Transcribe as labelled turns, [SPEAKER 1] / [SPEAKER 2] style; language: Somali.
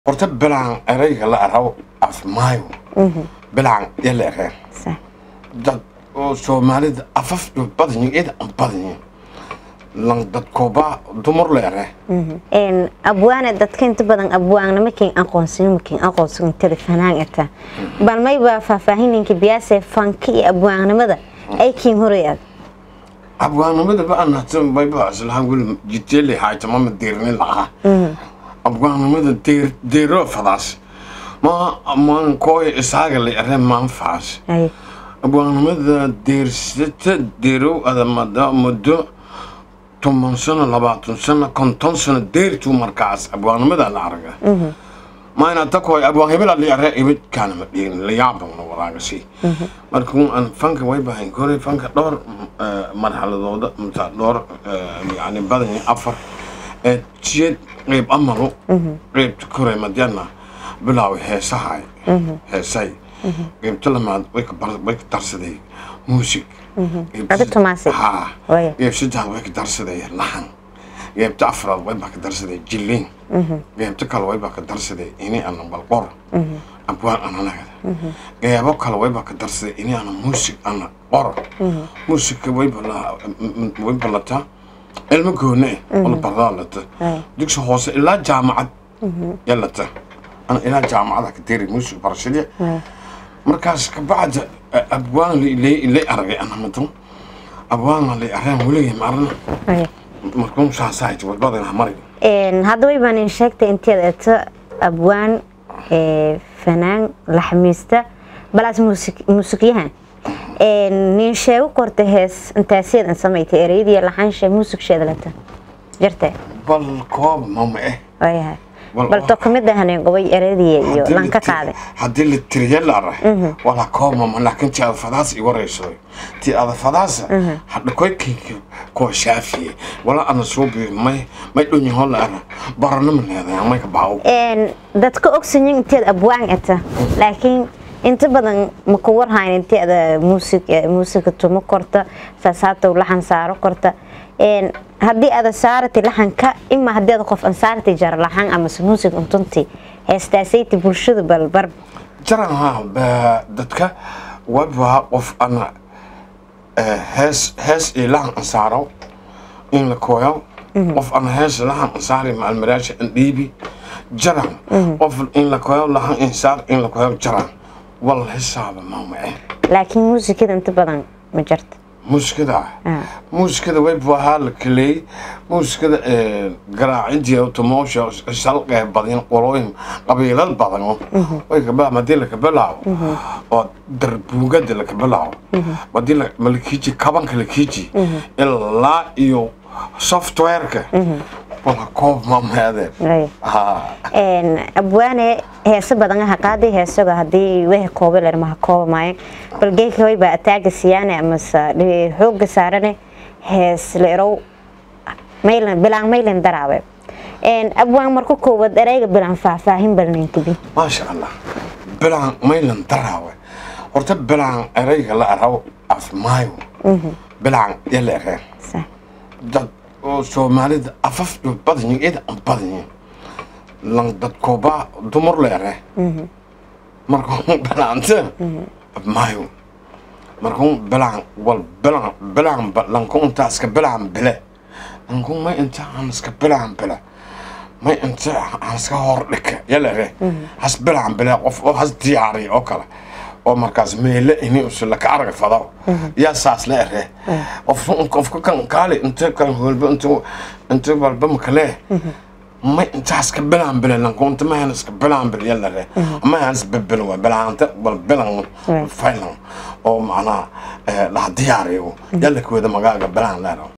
[SPEAKER 1] horta bilaan erayga la araw af maayo bilaan ya la ereen
[SPEAKER 2] صح
[SPEAKER 1] dad oo soomaalida afaf badanyi ida an badanyi lan dadkooba dumar la ere
[SPEAKER 2] een abwaana dadka inta badan abwaanna makin aqoonsan makin aqoonsan tada fanaan eta bal may baa faahfaahininka biyaase fanka iyo abwaannimada ay kiin horayad
[SPEAKER 1] abwaanimada ba anatan bayba islahan gul jiteele haaytamama deerni laha abwaanimada deer deero fadaas ma maan kooy isaaga la ere maan faas
[SPEAKER 2] ay
[SPEAKER 1] abwaanimada deersata deerow adamada muddo toban sano labaatan sano konton sano deertuu markaas abwaanimada la araga ma ina takoy abwaan hebela la ere ibid kaana ma dhiigin la yaabana walaagasi marka aan fanka way bahayn kore fanka dhowr marxaladooda mata dhowr yani badan afar ee jiyad qeyb amalo qeybta kore madyana bilaaw heesahay heesay qeybta lamaad way ka bar- way ka darsaday muusig
[SPEAKER 2] Adi tumaasay?
[SPEAKER 1] ha
[SPEAKER 2] Waya.
[SPEAKER 1] qeyb saddexaad way ka darsaday laxan qeybta afraad way baa ka darsaday jilin qeybta kale way baa ka darsaday ini ana balqor abwaan ananagada qeybo kale way baa ka darsaday ini ana muusig ana qor muusigka way bala way balataa ilmo goone eh wala bardaa lata
[SPEAKER 2] Ay.
[SPEAKER 1] dugsi hoose ilaa jaamacad ya lata ana ilaa jaamacada ka deri muusig barashadii markaas kabacda abwaan la aragay anamadan abwaan la areen weligay maarna
[SPEAKER 2] ay
[SPEAKER 1] markuun saasaayt wadbadan maray
[SPEAKER 2] een hadda way baan in sheegtay inteed eta abwaan ee fanaan laxmiista balaas muusik muusikyahan een nin sheego korta hees intaaseed an samaytay ereyadii laxansha muusiksheeda lata jirtay
[SPEAKER 1] bal koob mama eh
[SPEAKER 2] waayahay
[SPEAKER 1] Wal-
[SPEAKER 2] bal to kamid ahaneen gobay ereyadii iyo
[SPEAKER 1] Haddii
[SPEAKER 2] lan ka
[SPEAKER 1] la ti-
[SPEAKER 2] qaaday
[SPEAKER 1] haddii la tiriya la ara wala koob mama laakiin ti adafadaas i warayso ti adafadaasa hadha koykayka koo shaafiye wala ana suubi may may dhunyaho la ara baranama leedahay may ka baawo
[SPEAKER 2] een dadka ogsanyin inteed abwaan eta laakiin inta badan ma ku warhayn inteeda muusig muusiga tumo korta saasaatow laxan saaro korta een haddii aada saarati laxanka ima haddii aada qof an saarati jara laxan amase muusig untunti heestaasayti bulshada balbar
[SPEAKER 1] jaran ha ba- dadka waba qof ana eh, hees hees iyo lahan ansaaro in la kooyo qof ana hees lahan ansaari maalmaraasha an dhiibi jaran qof in la kooyo lahan insaar in la kooyo jaran wal hisaaba maama eh
[SPEAKER 2] laakiin muusikada inta badan ma jarta
[SPEAKER 1] muusikada
[SPEAKER 2] Ah.
[SPEAKER 1] muusikada way bahaa la kaleey muusikada garaacidii automoosha shalqee badan qolooyin qabiilad badan way kabaa hadii la kabilaawo oo darbuugada la kabilaawo hadii la malkiiji kabanka la kiiji ilaa iyo softwareka wala koob maameedeen
[SPEAKER 2] Ay.
[SPEAKER 1] ha
[SPEAKER 2] een abwaane heese badan ha qaaday heesaga haddii wehe koobe ler maha kooba maayo bal geeka way baa ataaga siyaane amase dhi- xooga saarane hees leerow maylan bilaan maylan daraawe een abwaan marku koowaad ereyga bilaan faahfaahin balninkabi
[SPEAKER 1] maasha allah bilaan maylan daraawe horta bilaan erayga la araw af maayo bilaan ya la ereen
[SPEAKER 2] sax
[SPEAKER 1] dad oo soomaalida afaf badanyi ida an badanyi lan dadkooba dumar la ere markuu bilaante maayo markuu bilaan wal bilaan bilaan ba- lanku inta iska bilaan bile lanku may inta aan iska bilaan bile may inta aan iska hor dhika yala ere has bilaan bile qof oo has diyaariya oo kale oo markaas meele ini usu laka arag fado yaa saas la ere qof qofka kan kaali inta kan holba inta inta walba makale may inta iska bilaan bile lanku inta ma han iska bilaan bile yala ere ma han iska bilan wa bilaanta wal bilan
[SPEAKER 2] Right.
[SPEAKER 1] failan oo macnaha la diyaariyo yala kooda magaaga bilaan la ero